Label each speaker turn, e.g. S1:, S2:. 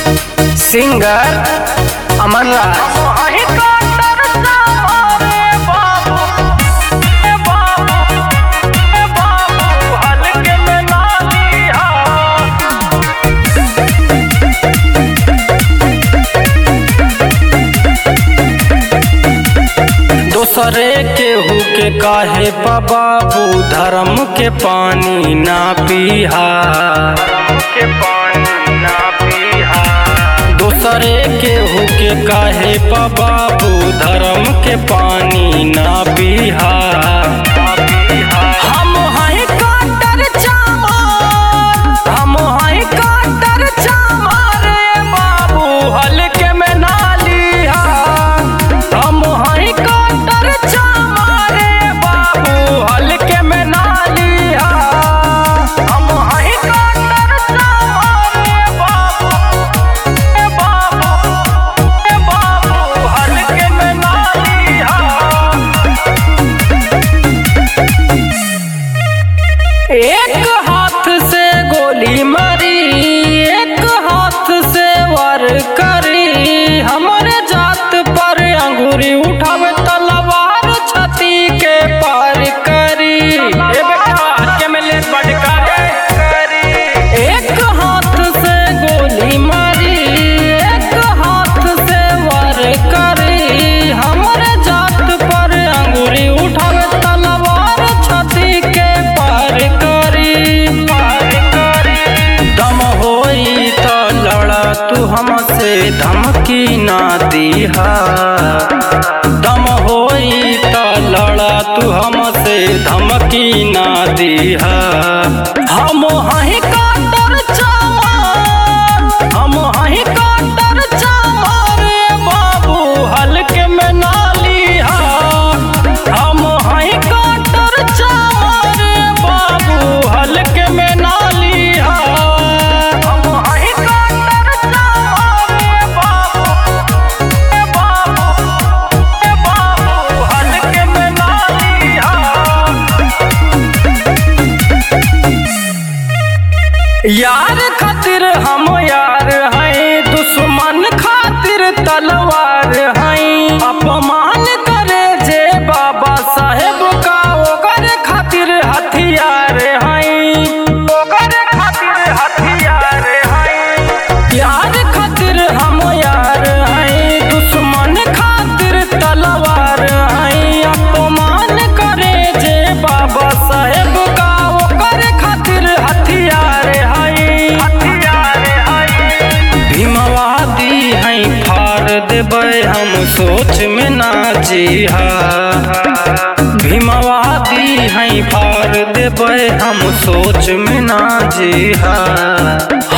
S1: singer अमन राज दोसरे केहू के काहे बाबू धर्म के पानी ना पीहा के पानी ना पीहा दोसरे केहू के काहे बाबू धर्म के पानी ना पीहा हम हैं काटर चामार हम हैं काटर चामार रे बाबू हल्के में ना लिहा हम हैं काटर चामार रे बाबू हल्के में ना लिहा हम हैं काटर चामार रे बाबू ए बाबू ए बाबू हल्के में ना लिहा एक हाथ से गोली मारी एक हाथ से वार करी हमारे जात पर अंगूरी उठावे तलवार छाती के पार करी ए बेटा हल्के में ले बटका करी एक हाथ से गोली मारी एक हाथ से वार करी हमारे जात पर अंगूरी उठावे तलवार छाती के पार करी पार करी दम होई त लड़ा तू हमसे धमकी ना दीहा दम होई त लड़ा तू हमसे धमकी ना दीहा हम हैं काटर चामार हम हैं काटर चामार रे बाबू हल्के में ना लिहा हम हैं काटर चामार रे बाबू हल्के में ना लिहा हम हैं काटर चामार रे बाबू ए बाबू ए बाबू हल्के में ना लिहा यार खातिर हम यार हैं दुश्मन खातिर तलवार हैं अपमान करे जे बाबा साहेब का ओकर खातिर हथियार हैं ओकर खातिर हथियार हैं यार खातिर हम यार हैं दुश्मन खातिर तलवार हैं अपमान करे जे बाबा साहेब का ओकर खातिर हथियार हैं हथियार हैं भीमवादी हैं फाड़ देबै हम सोच में ना जीहा भीमवादी हैं फाड़ देबै हम सोच में ना जीहा